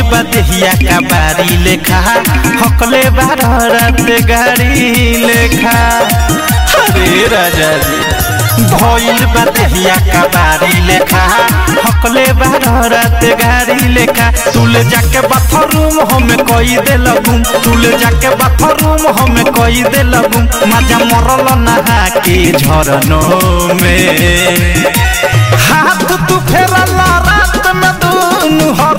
बा देहिया का बारी लेखा हकले बारह रात गाड़ी लेखा अरे राजा जी भइल बा देहिया का बारी लेखा हकले बारह रात गाड़ी लेखा तुले जाके बाथरूम हमें कई दे लगूम तुले जाके बाथरूम हमें कई दे लगूम मजा मरल नहा के झरनों में हाथ तू फेरल रात में दूनु